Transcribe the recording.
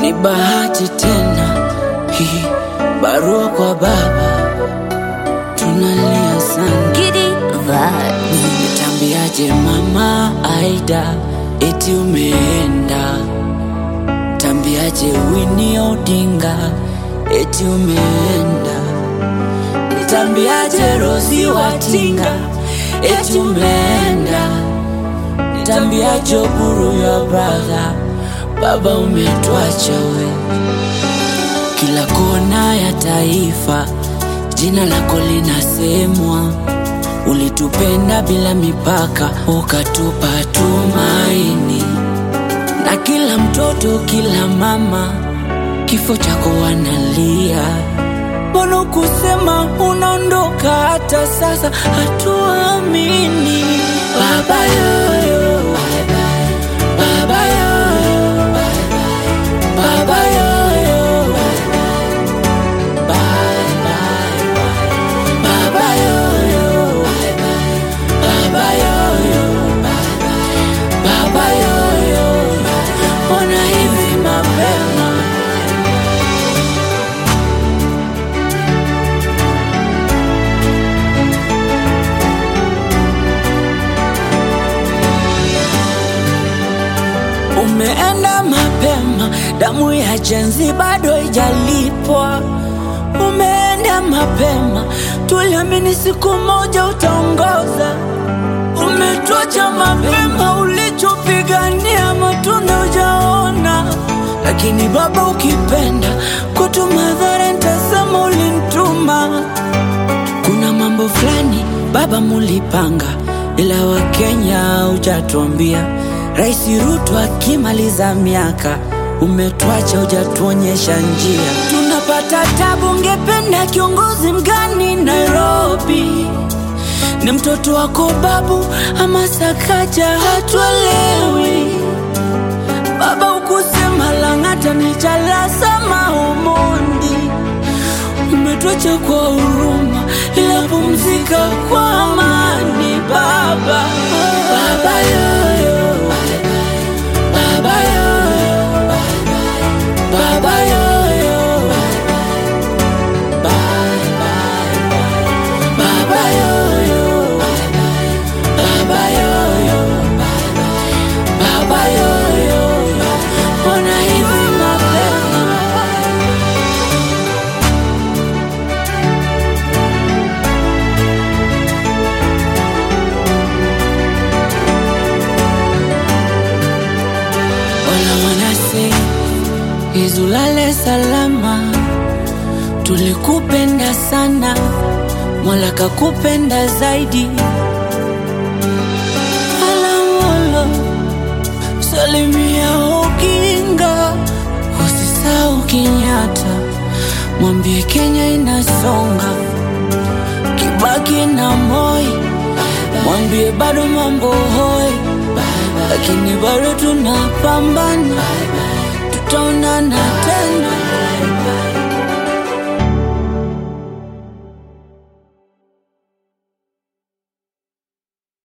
ni bahati tena hii barua kwa baba, tunalia sana. Giddy vibes. Nitambiaje mama Aida eti umeenda? Tambiaje Winnie Odinga eti umeenda? Nitambiaje Rosi Watinga eti umeenda? Nitambiaje Oburu ya brother baba umetuacha we. Kila kona ya taifa jina lako linasemwa Ulitupenda bila mipaka, ukatupa tumaini, na kila mtoto, kila mama, kifo chako wanalia. Mbona kusema unaondoka? Hata sasa hatuamini. Baba yoyo, baba yoyo, baba yoyo, bye bye, baba yoyo. Baba yoyo, baba yoyo, mbona hivi mapema? Umeenda mapema, damu ya jenzi bado haijalipwa. Umeenda mapema, tuliamini siku moja utaongoza. Umetuacha mapema, ulichopigania matunda hujaona. Lakini Baba, ukipenda kwetu madhara, nitasema ulinituma. Kuna mambo fulani Baba mulipanga, ila Wakenya hujatuambia. Rais Ruto akimaliza miaka, umetuacha hujatuonyesha njia. Tunapata tabu, ungependa kiongozi mgani Nairobi? Ni mtoto wako babu ama Sakaja? Hatuelewi Baba, ukusema Lang'ata ni Jalasa Omondi. Umetuacha kwa huruma, ila pumzika kwa amani Baba. Baba yoyo, Baba yoyo, Baba yoyo, bye bye, Baba yoyo, Baba yoyo, Baba yoyo, mbona hivi mapema? Wala wanase izulale salama, tulikupenda sana, Mola kakupenda zaidi. Alamolo salimia Oginga, usisahau Kenyatta, mwambie Kenya inasonga. Kibaki na Moi, mwambie bado mambo hoi, lakini bado tunapambana, tutaonana tena.